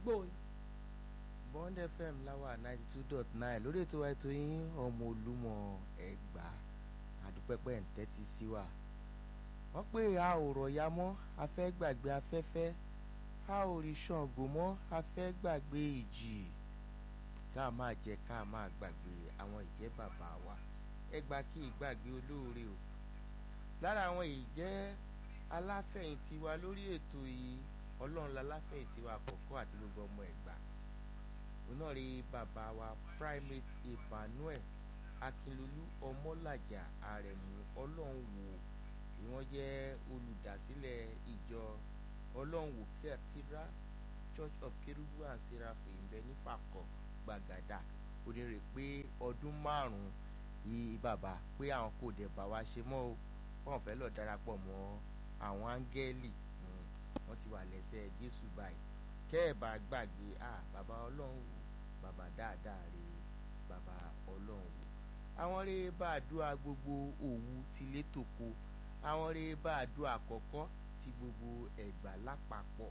àdúgbò yín. bond fm láwà ninety two dot nine lórí ètò wa ètò yín ọmọ olúmọ ẹgbà àdúpẹ́pẹ́ ń tẹ́tí sí wa wọ́n pé a ò rọ̀ya mọ́ a fẹ́ gbàgbé afẹ́fẹ́ a ò rí ṣàngó mọ́ a fẹ́ gbàgbé ìjì ká máa jẹ ká máa gbàgbé àwọn ìjẹ́ bàbá wa ẹgbà kí ìgbàgbé olóore o lára àwọn ìjẹ́ aláfẹ̀yìntì wa lórí ètò yìí ọlọ́run láláfẹ̀yìntì wa àkọ́kọ́ àti gbogbo ọmọ ẹ̀gbà òun náà rí bàbá wa primate emmanuel akínlolú ọmọlàjà àrẹ̀mú ọlọ́run wò bí wọ́n jẹ́ olùdásílẹ̀ ìjọ ọlọ́run wò cathedral church of kerubu and seraphim ìbẹ nífàkọ̀ gbàgàdà onírè pé ọdún márùn-ún yìí bàbá pé àwọn kò dẹ̀ bá wa ṣe mọ́ o wọ́n fẹ́ lọ darapọ̀ mọ́ àwọn áńgẹ́lì wọ́n ti wà lẹ́sẹ̀ jésù báyìí kẹ́ ẹ̀ bá gbàgbé à bàbá ọlọ́run wò bàbá dáadáa rè bàbá ọlọ́run wò àwọn rè bá àdúrà gbogbo òwú tilé tòko àwọn rè bá àdúrà àkọ́kọ́ ti gbogbo ẹ̀gbà lápapọ̀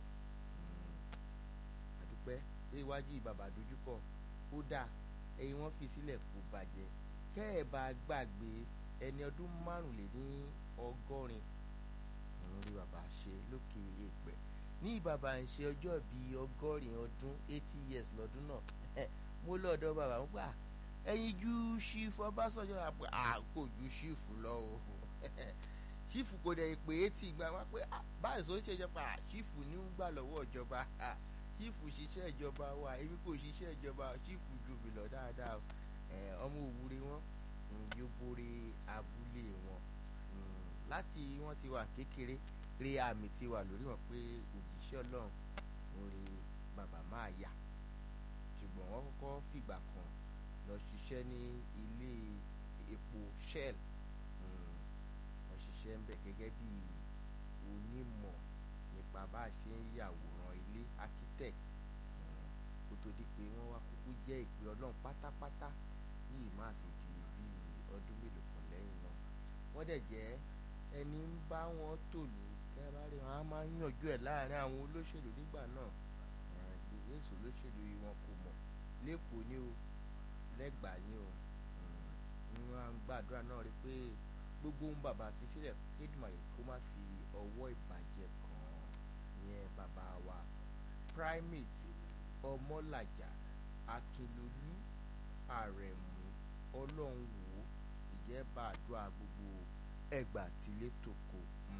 àdúpẹ́ pé iwájú bàbá dojúkọ ó dáa ẹ̀yin wọ́n fi sílẹ̀ kó bàjẹ́ kẹ́ ẹ̀ bá gbàgbé ẹni ọdún márùnléní ọgọ́rin òun rí bàbá ṣe lókè èèpẹ̀ ní bàbá ń ṣe ọjọ́ bíi ọgọ́rin ọdún eighty years lọ́dún náà mo lọ́ọ̀dọ̀ bàbá wọn gbà ẹ̀yin ju ṣífù ọbásanjọ́ rà pé kò ju ṣífù lọ o ṣífù kò dẹ̀ pé eighty gba wá pé báyìí sọ ṣe jẹ́ pa ṣífù ní ń gbà lọ́wọ́ ìjọba ṣífù ṣiṣẹ́ ìjọba wa èmi kò ṣiṣẹ́ ìjọba ṣífù ju mi lọ dáadáa ọmọ òwúre wọn yóò borí abúlé wọn láti wọn ti wà kékeré rí àmì ti wà lórí wọn pé òjíṣẹ́ ọlọ́run ń rí bàbá máa yà ṣùgbọ́n wọ́n kọ́kọ́ fìgbà kan lọ ṣiṣẹ́ ní ilé epo shell wọ́n ṣiṣẹ́ ń bẹ̀ gẹ́gẹ́ bí onímọ̀ nípa bá a ṣe ń yàwòrán ilé architect kó tó di pé wọ́n wá kúkú jẹ́ ìpè ọlọ́run pátápátá yìí máa fi di bíi ọdún mélòó kan lẹ́yìn náà wọ́n dẹ̀ jẹ́ ẹni ń bá wọn tòlú kẹ́ bá rí wọn á máa ń yànjú ẹ̀ láàrin àwọn olóṣèlú nígbà náà gbogbo èso olóṣèlú yìí wọn kò mọ̀ lẹ́kọ̀ọ́ ni o lẹ́gbàá ni o wọn á ń gbàdúrà náà rí pé gbogbo ohun bàbá fi sílẹ̀ kédùmarè kó má fi ọwọ́ ìbàjẹ́ kàn yẹn bàbá wa primate ọmọlàjà akínlolú àrẹ̀mú ọlọ́run wò ìjẹ́ bá àdúrà gbogbo ẹgbà tílé tòkò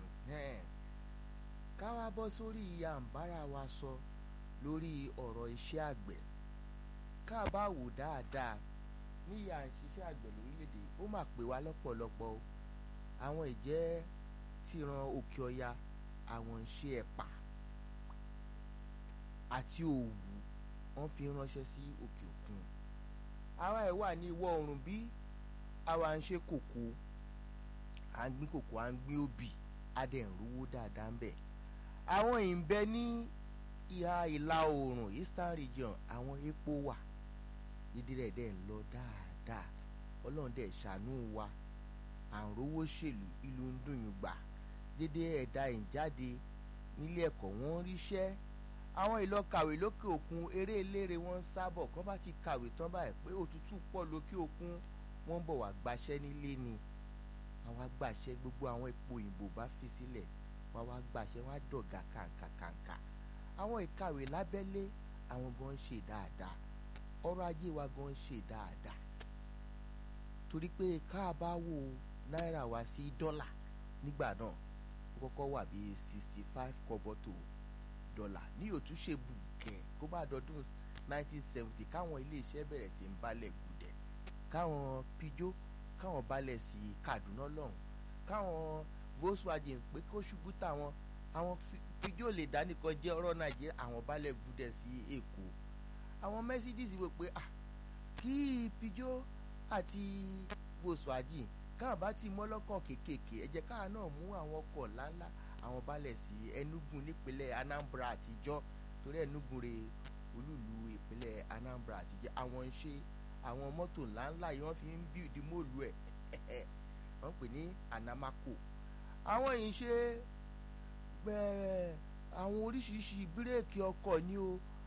ká wá bọ́ sórí ìyá àǹbára wa sọ lórí ọ̀rọ̀ iṣẹ́ àgbẹ̀ ká bá wò dáadáa ní ìyá àṣìṣẹ́ àgbẹ̀ lórílẹ̀‐èdè ó mà pé wá lọ́pọ̀lọpọ̀ o àwọn ìjẹ́ tìran òkè ọya àwọn ń ṣe ẹ̀pà àti òwú wọ́n fi ránṣẹ́ sí òkè òkun àwa ẹ̀ wà ní ìwọ̀ oòrùn bí àwa ń ṣe kòkó à ń gbin kòkó à ń gbin obì a dẹ̀ ń rówó dáadáa ń bẹ̀ àwọn ìbẹ ní ìhà ìlà oòrùn eastern region àwọn epo wà dídí rẹ̀ dẹ̀ ń lọ dáadáa ọlọ́run dẹ̀ ṣàánú wa à ń rówó ṣèlú ìlú ń dùn yín gbà dédé ẹ̀dá ìjáde nílé ẹ̀kọ́ wọn ríṣẹ́ àwọn ìlọ kàwé lókè òkun eré eléré wọn ń sábọ̀ kọ́ bá ti kàwé tán báyìí pé òtútù pọ̀ lókè òkun wọ́n ń bọ̀ wá gbaṣẹ́ nílé ni wọ́n wá gbàṣẹ́ gbogbo àwọn ipò òyìnbó bá fi sílẹ̀ wọ́n wá gbàṣẹ́ wọ́n á dọ̀gà kàǹkàkàǹkà àwọn ìkàwé lábẹ́lé àwọn gan ń ṣe dáadáa ọrọ̀ ajé wa gan ń ṣe dáadáa torí pé káàbá wo náírà wá sí dọ́là nígbà náà ó kọ́kọ́ wà bíi sixty five kọ́bọ̀ tó dọ́là ní òtúnṣe bùkẹ́ kó bá dọdún nineteen seventy káwọn iléeṣẹ́ bẹ̀rẹ̀ sí ń balẹ̀ gùdẹ̀ káwọn pijó káwọn balẹ̀ sí Kaduna lọ́hùn káwọn Volkswagen pé kó ṣubú táwọn àwọn pijó lè dánìkan jẹ́ ọ̀rọ̀ Nàìjíríà àwọn balẹ̀ gùdẹ̀ sí Èkó àwọn Mercedes wò pé ah kí pijó àti Volkswagen káwọn bá ti mọ́lọ́kàn kéékèèké ẹ jẹ́ káwọn náà mú àwọn ọkọ̀ ńláńlá àwọn balẹ̀ sí Enugu nípínlẹ̀ Anambra àtijọ́ torí Enugu rè olúlu ìpínlẹ̀ Anambra àtijọ́ àwọn ń ṣe àwọn mọ́tò ńláńlá yìí wọ́n fi ń bíìdì móòlù ẹ̀ wọ́n pè ní Anamako àwọn yìí ṣe àwọn oríṣiríṣi bírèkì ọkọ̀ ní o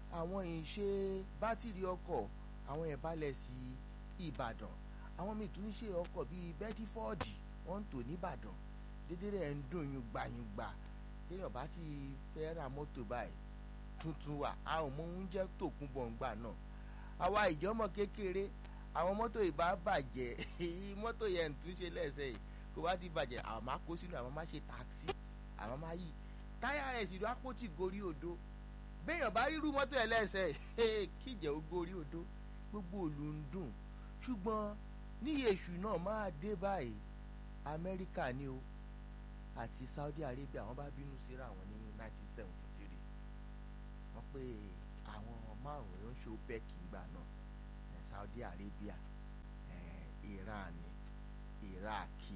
àwọn ìṣe bátìrì ọkọ̀ àwọn ẹ̀ balẹ̀ sí ìbàdàn àwọn míì tún ń ṣe ọkọ̀ bíi bẹ́tífọ́ọ̀dì wọ́n ń tò nìbàdàn dédé rẹ̀ ń dùn yùngbàyùngbà téèyàn bá ti fẹ́ ra mọ́tò báyìí tuntun wà a ò mọ oúnjẹ tòkun bọ̀ǹgbà náà àwa ìjọ́mọ kékeré àwọn mọ́tò ìbá bàjẹ́ mọ́tò yẹn ń túnṣe lẹ́sẹ̀ yìí kó bá ti bàjẹ́ àwọn máa kó sínú àwọn máa ṣe táksì àwọn máa yí táyà rẹ̀ sì lọ àpótí gorí odò béèyàn bá rírú mọ́tò ẹ̀ lẹ́sẹ̀ kíjẹ́ ó gorí odò gbogbo òlu ń dùn ṣùgbọ́n ní èṣù náà máa dé báyìí amẹ́ríkà ni o àti saudi arabia wọ́n bá bínú síra wọn ní 1973 wọ́n pé àwọn márùn-ún ló ń ṣe opec ìgbà náà saudi arabia iran iraki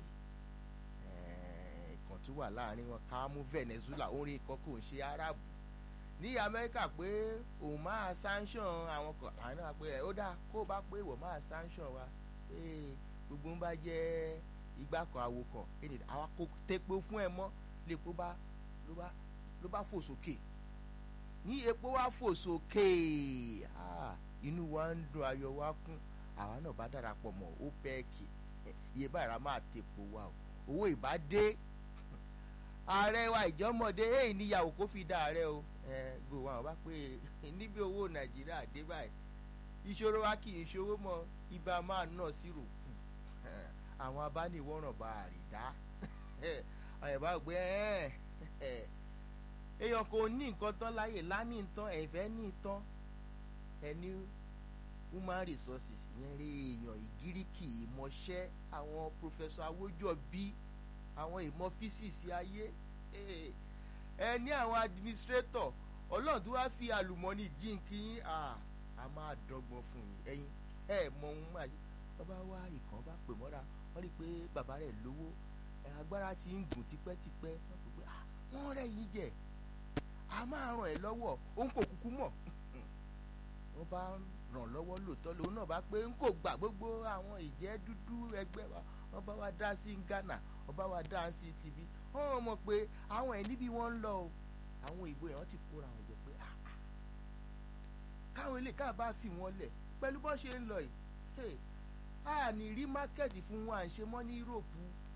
ìkan tó wà láàrin wọn ká mú venezuela orin kan kò ń ṣe arabu ní amẹ́ríkà pé òun máa sanction àwọn kan àwọn náà pé ó dáa kó o bá pé ìwọ máa sanction wa pé gbogbo ń bá jẹ́ igbá kan àwo kan ẹni àwa kò tepo fún ẹ mọ́ lèpo bá ló bá ló bá fò sókè ní epo wá fò sókè inú wa ń dùn ayọ̀ wa kún àwa náà bá darapọ̀ mọ́ opec iye báyìí máa tepo wa o owó ìbá dé ààrẹ wa ìjọmọdé èyí níyàwó kó fi dá ààrẹ o ẹ gbogbo àwọn bá pé níbi owó nàìjíríà dé báyìí ìṣòro wa kì í ṣòwò mọ ibà máa nà sí rògbò àwọn abániwọ̀ràn bá àrídá àwọn ìbá gbé èèyàn kò ní nǹkan tán láyè lání tán ẹ̀fẹ́ ní tán ẹni human resources yẹn rí èèyàn ìgíríkì ìmọ̀ṣẹ́ àwọn professor awójọ́bí àwọn ìmọ̀ físíìsì ayé ẹ ní àwọn administrator ọlọ́run tó wá fi àlùmọ́ọ́nì jíǹkì yín a máa dọ́gbọ́n fún yín ẹ̀yin ẹ mọ ohun máa yí bàbá wa ìkàn bá pè mọ́ra wọ́n rí i pé bàbá rẹ̀ lówó agbára ti ń gùn tipẹ́tipẹ́ wọ́n pè pé wọ́n rẹ̀ yín jẹ a máa ràn ẹ́ lọ́wọ́ òun kò kúkú mọ̀ wọ́n bá ràn lọ́wọ́ lóòótọ́ lòun náà bá pé n kò gbà gbogbo àwọn ìjẹ́ dúdú ẹgbẹ́ wa wọ́n bá wa dá sí Ghana wọ́n bá wa dá sí tv wọ́n mọ̀ pé àwọn ẹ̀ níbi wọ́n ń lọ o àwọn ìbò yẹn wọ́n ti kóra wọn jọ pé káwọn ilé káà bá fi wọn lẹ̀ pẹ̀lú bó ṣe ń lọ yìí a ní rí mákẹ́ẹ̀tì fún wọn à ń ṣe mọ́ ní Yúróòpù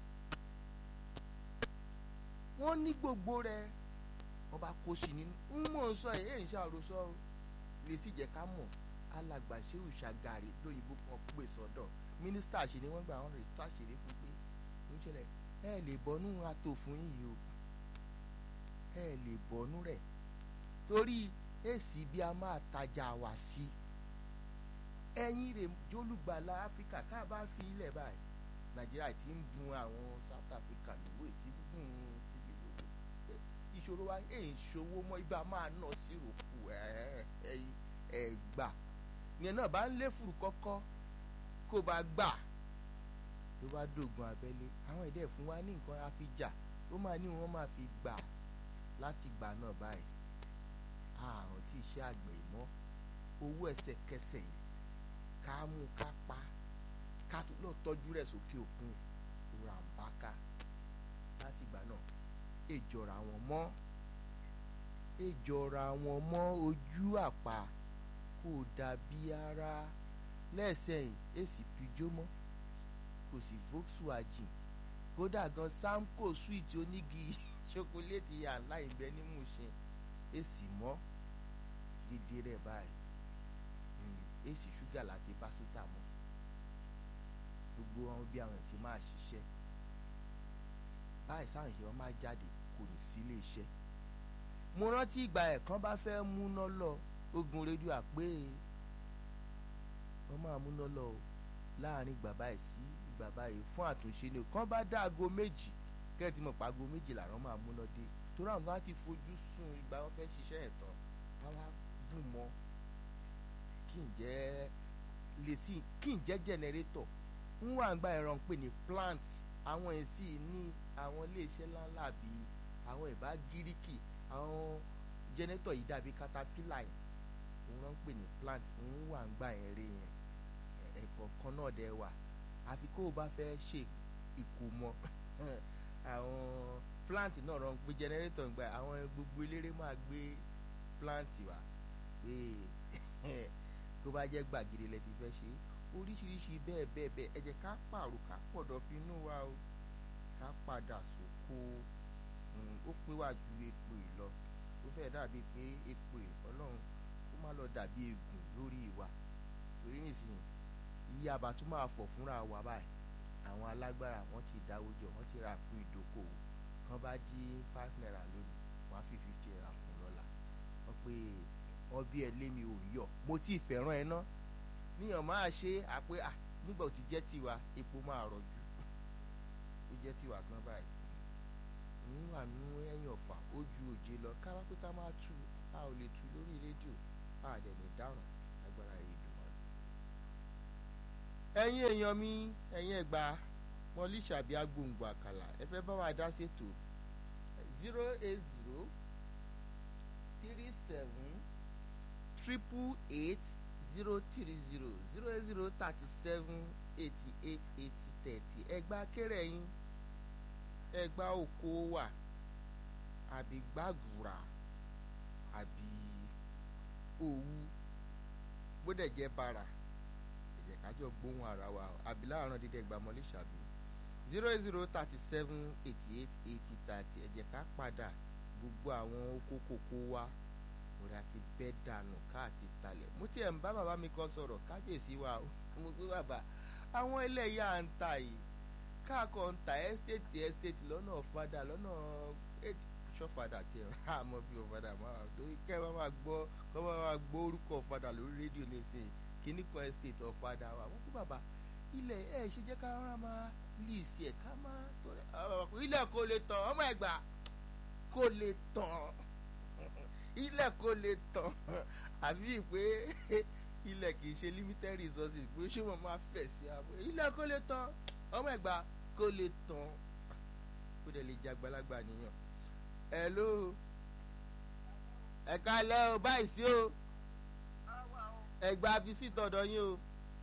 wọ́n ní gbogbo rẹ̀ wọ́n bá kó sí nínú ń mọ̀ ń sọ ẹ̀ ẹ̀ ń ṣàròsọ lè sì jẹ́ ká mọ̀ alàgbà Shehu Shagari lóyìnbó kan pè sọ́dọ̀ mínísítà ṣe ni wọ́n gbà wọ́n rè táṣìírí fún pé ń ṣẹlẹ̀ ẹ lè bọ́nú ato fún yìí o ẹ lè bọ́nú rẹ̀ torí èsì bí a máa tajà wá sí ẹ̀yin rè jólùgbàlà Áfíríkà ká bá fi ilẹ̀ báyìí Nàìjíríà ti ń bun àwọn South Africa lówó ètí bùn tìbí lówó ìṣòro wa èyí ń ṣòwò mọ́ ibà máa nà sí rògbò ẹ̀yìn ẹ̀gbà ìyẹn náà bá ń lé fùrù kọ́kọ́ kó bá gbà ló bá dògùn abẹ́lé àwọn ẹ̀dẹ́ fún wa ní nǹkan àfijà ó máa ní wọ́n máa fi gbà láti gbà náà báyìí àrùn tí iṣẹ́ àgbẹ̀ mọ́ owó ẹsẹ̀kẹsẹ̀ yìí ká mú ká pa ká tó lọ tọ́jú rẹ̀ sókè òkun ràǹbákà láti gbà náà èjọra wọn mọ́ èjọra wọn mọ́ ojú àpá kò dàbí ara lẹ́sẹ̀yìn èsì pijó mọ́ kò sí Volkswagen kódà gan Samco sweet onígi ṣokoléètì àǹlá ìbẹ ní Mùṣin èsì mọ́ dídí rẹ̀ báyìí èsì ṣúgà láti pásítà mọ́ gbogbo àwọn bí àwọn ti máa ṣiṣẹ́ báyìí sáwọn ìṣẹ́ wọn máa jáde kò ní sí ilé iṣẹ́ mo rántí ìgbà ẹ̀kan bá fẹ́ múná lọ ogun rédíò àpé wọ́n máa múná lọ o láàrin ìgbà báyìí sí ìgbà báyìí fún àtúnṣe ni kán bá dá aago méjì kẹ́ẹ̀tì mọ̀ pa aago méjì làwọn máa múná dé torí àwọn kan á ti fojú sùn ìgbà wọn fẹ́ ṣiṣẹ́ ẹ̀ tán káwá bù mọ́ kí n jẹ́ lè sí kí n jẹ́ jẹnẹrétọ̀ ń wà ń gba ẹ̀rọ ń pè ní plant àwọn èsì ní àwọn iléeṣẹ́ ńláńlá bíi àwọn ìbá gíríkì àwọn jẹnẹrétọ̀ yìí dàbí katapila yìí òun náà ń pè ní plant ń wà ń gba ẹ̀rẹ́ yẹn ẹ̀kọ́ kan náà dẹ̀ wà àfi kó o bá fẹ́ ṣe ìkómọ àwọn plant náà rán gbé jẹnẹrétọ̀ ń gba àwọn gbogbo eléré máa gbé plant wá pé tó bá jẹ́ gbàgede lẹ ti fẹ́ ṣe oríṣiríṣi bẹ́ẹ̀ bẹ́ẹ̀ bẹ́ẹ̀ ẹ jẹ́ ká pààrọ̀ ká pọ̀dọ̀ fi inú wa o ká padà sóko ó pé wá ju epo yìí lọ ó fẹ́ dàbí pé epo yìí ọlọ́run ó má lọ dàbí egun lórí wa torí nísìnyí iye àbàtún máa fọ̀ fúnra wa báyìí àwọn alágbára wọn ti dáwó jọ wọn ti ra àpò ìdókòwò kan bá dí five naira lónìí wọn á fi fifty naira kún lọ́la wọn pé wọn bí ẹ lé mi ò yọ mo tí ì fẹ́ràn ẹ ná níyàn máa ṣe àpé à nígbà ó ti jẹ́ tiwa epo máa rọ̀jú ó jẹ́ tiwa gan báyìí òun wà nú ẹ̀yìn ọ̀fà ó ju òjé lọ káwá pé ká máa tu a ò lè tu lórí rédíò a dẹ̀ lè dáràn agbára ìdùnnú rẹ̀. ẹ̀yin èèyàn mi ẹ̀yin ẹ̀gbá mọ́lí ṣàbí agbóǹgbò àkàlà ẹ fẹ́ bá wa dá ṣètò zero eight zero three seven triple eight zero three zero zero eight zero thirty seven eighty eight eighty thirty ẹgbà kéré yín ẹgbà oko wà àbí gbàgùrà àbí òwú gbọ́dọ̀ jẹ́ bàrà ẹ̀jẹ̀ kájọ gbóhùn ara wa àbí láàárọ̀ dídẹ̀ ẹgbà mọ́lé ṣàbí zero eight zero thirty seven eighty eight eighty thirty ẹ̀jẹ̀ ká padà gbogbo àwọn oko kòkó wa òrà ti bẹ́ dànù káàtì talẹ̀ mo tiẹ̀ ń bá bàbá mi kan sọ̀rọ̀ kábíyèsí wa mo gbé bàbá àwọn ẹlẹ́yà ń ta yìí káàkọ́ ń ta ẹ́stéètì ẹ́stéètì lọ́nà ọ̀fadà lọ́nà ṣọ́fadà tiẹ̀ àmọ́ bí ọ̀fadà máa torí kẹ́ ẹ máa gbọ́ kọ́ máa gbọ́ orúkọ ọ̀fadà lórí rédíò nísìnyí kíní kan ẹ́stéètì ọ̀fadà wa wọ́n kú bàbá ilẹ̀ ẹ̀ ṣe jẹ́ ká rárá máa líìsì ẹ̀ ká máa ilẹ̀ kò lè tàn ọmọ ẹ̀gbà kò lè tàn ilẹ̀ kò lè tàn àbí pé ilẹ̀ kì í ṣe limited resources pé ṣé wọ́n máa fẹ̀ sí àbò ilẹ̀ kò lè tàn ọmọ ẹ̀gbá kò lè tàn kó dẹ̀ lè jẹ́ àgbàlagbà nìyàn. hello ẹ̀ka lẹ́ o báyìí sí o ẹ̀gbá abisi tọ̀dọ̀ yín o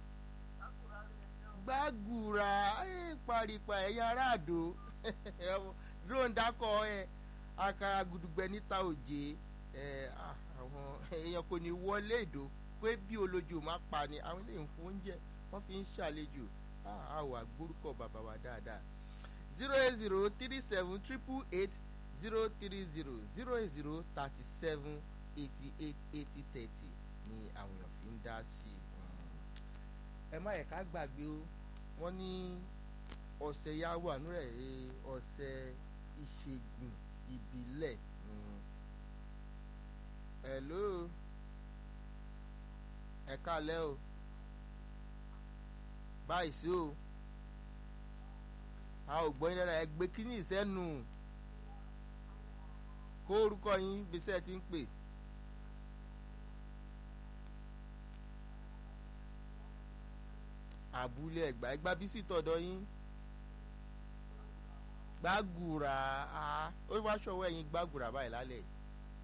gbàgùrà paripa ẹ̀yà aráàdó dúróńdàkọ ẹ̀ àkàrà gudugbẹ níta òjé àwọn èèyàn kò ní wọlé ìdó pé bí olójú má pa ni àwọn eléyìí ń fún oúnjẹ wọ́n fi ń ṣàlejò a wà gbórúkọ bàbá wa dáadáa zero eight zero three seven triple eight zero three zero zero eight zero thirty seven eighty eight eighty thirty ni àwọn èèyàn fi ń dá sí i. ẹ má yẹ ká gbàgbé o wọ́n ní ọ̀sẹ̀ yá wà nírẹ̀ ọ̀sẹ̀ ìṣègùn ìbílẹ̀. Mm hello ẹ kálẹ́ o báyìí sí o a ò gbọ́ yín dára ẹ gbé kíní ìsẹ́nu kó orúkọ yín bísẹ́ ti ń pè. àbúlé ẹgbà ẹgbà bísí tọ̀dọ̀ yín gbàgùrà ó wá ṣọwọ́ ẹ̀yìn gbàgùrà báyìí lálẹ́ yìí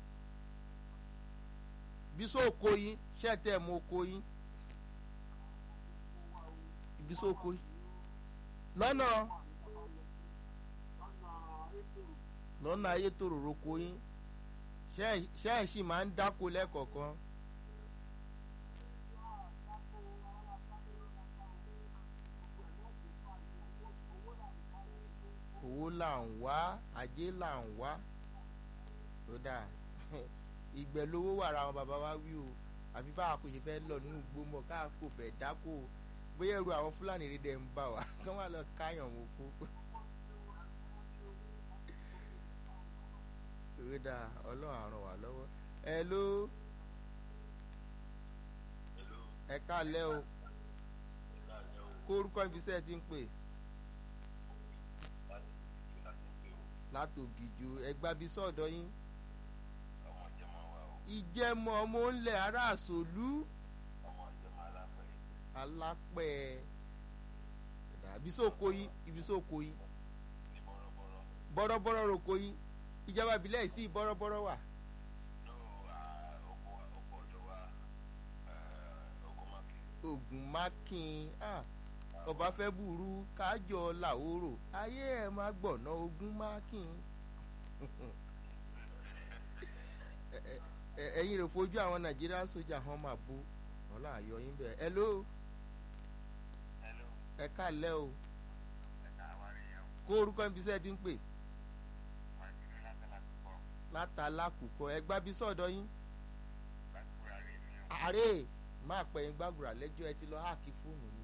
biso oko yín ṣẹ́tẹ̀ mọ oko yín biso oko yín lọ́nà lọ́nà ayé tòròrò oko yín ṣẹ́ ẹ̀ sì máa ń dáko lẹ́kọ̀ọ̀kan. owó là ń wá ajé là ń wá tó dáa ìgbẹ́ lówó wà ra àwọn bàbá wa wí o àfi bá a kò ṣe fẹ́ lọ nínú gbómọ ká kò fẹ́ dáko bóyá ẹrù àwọn fúlàní rí dẹ̀ ń bà wá kí wọ́n lọ káyàn wọn kó. ìwé dà ọlọ́run àrùn wà lọ́wọ́ ẹ ló ẹ káalẹ́ o kó orúkọ ibi iṣẹ́ ti ń pè látògìjò ẹgbàbí sọ́ọ̀dọ̀ yín ìjẹmọ ọmọ ńlẹ ará àsòlú alápẹ ibisoko yín ibisoko yín bọ́rọ́bọ́rọ́ roko yín ìjọba ìbílẹ̀ sí bọ́rọ́bọ́rọ́ wà. ogun mákin ọba fẹ́ burú kájọ làwòrò ayé ẹ̀ má gbọ̀nà ogun mákin ẹ- ẹ̀yin rẹ̀ fojú àwọn nàìjíríà sójà hàn máa bó wọn là yọ yín bẹ́ẹ̀ ẹ ló Hello, ẹ káàlẹ́ o ẹ̀ka àwárí yẹn o. kó orúkọ ibi iṣẹ́ ti ń pè Wọ́n ti ní láti láti pọ̀. látàlákùkọ ẹ gbábí sọ́dọ̀ yín Gbàdúrà rí mi o. àárẹ̀ máa pẹ̀yìn gbàgùrà lẹ́jọ́ ẹ ti lọ háàkì fóònù mi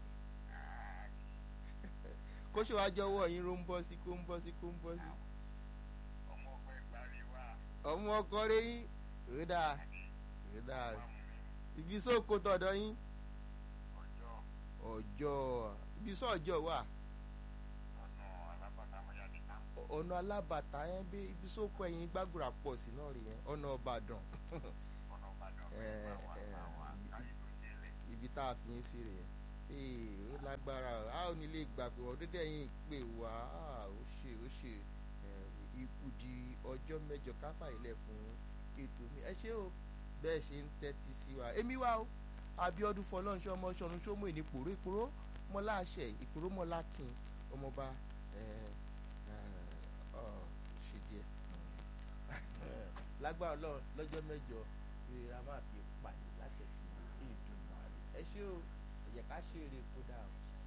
kó ṣe wá jọ̀wọ́ yín ló ń bọ́ sí kó ń bọ́ sí kó ń bọ́ sí. Ọmọ ọgbẹ́ ìgbàrí wà. ọmọ ọkọ rẹ yín ò dáa ò dáa Wà mú mi. ibi sóko tọ̀dọ̀ yín Ọjọ́ ọjọ́ ibi sọ́ọ̀jọ́ wà ọ̀nà alábàtà Mọ́yàdé ká. ọ̀nà alábàtà yẹn bí ibi sóko ẹ̀yìn gbàgùrà pọ̀ sí náà rè yẹn ọ̀nà ọ̀bàdàn Ọ̀nà Ìbàdàn Ẹ, pẹ̀lú àwọn ẹ, àwọn àkáyé tó délẹ̀. ibi tá a fi yín sí rè yẹn ee ó lágbára o. a ò ní lè gbà pé ọdún dẹ́yìn pè wá a, ó ṣe ó ṣe ẹ, ikú di ọjọ́ mẹ́jọ káfà ilẹ̀ fún ètò mi ẹ ṣé o bẹ́ẹ̀ ṣe ń tẹ́tí sí wa èmi wá o abiodun fọlọ́nṣọ́ ọmọ ṣọ̀run ṣọ́mọ ìní pòró ìpòró mọ́lá àṣẹ ìpòró mọ́lá kin ọmọọba ẹ, ẹ, ọ, ṣe díẹ̀ lágbára Ọlọ́run lọ́jọ́ mẹ́jọ ni a máa fi pàdé láṣẹ sí ètò ìmọ̀ àrè ẹ ṣé o ẹ̀yẹ ká ṣe eré kódà o.